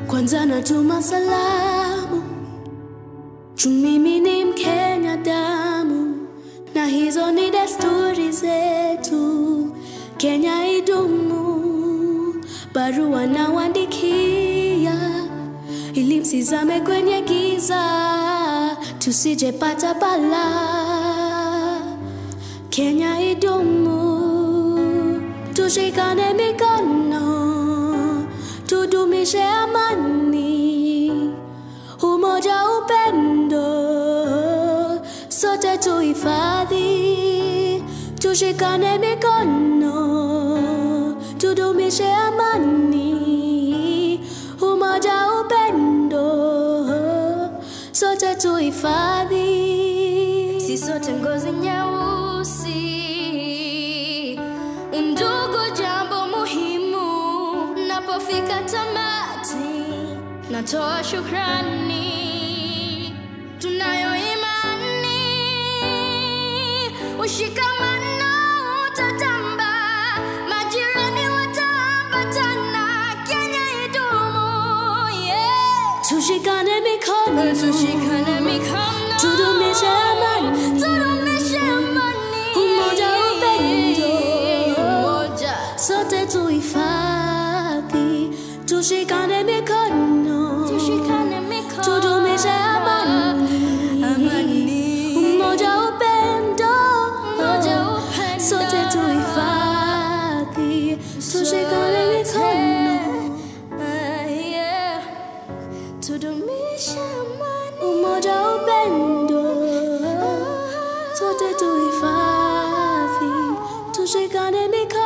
Kwanza natuma salamu juu mimi ni Mkenya damu, na hizo ni desturi zetu. Kenya idumu, barua nawaandikia ili msizame kwenye giza, tusijepata balaa. Kenya idumu, tushikane mikono, tudumishe amani, umoja, upendo, sote tuhifadhi, tushikane mikono, tudumishe amani, umoja, upendo, sote tuhifadhi. Si sote ngozi nyeusi, undugu jambo muhimu. Napofika tamati, natoa shukrani, tunayo imani, ushikamano utatamba, majirani wataambatana, Kenya idumu, yeah. Tushikane mikono, tushikane mikono, tudumishe amani, tudumishe amani, umoja, upendo, umoja, sote tuhifadhi, tushikane mikono, tushikane mikono, tudumishe amani, amani, umoja, upendo, umoja, upendo, sote tuhifadhi, tushikane mikono, ah, yeah. Tudumishe amani, umoja, upendo, sote tuhifadhi, tushikane mikono.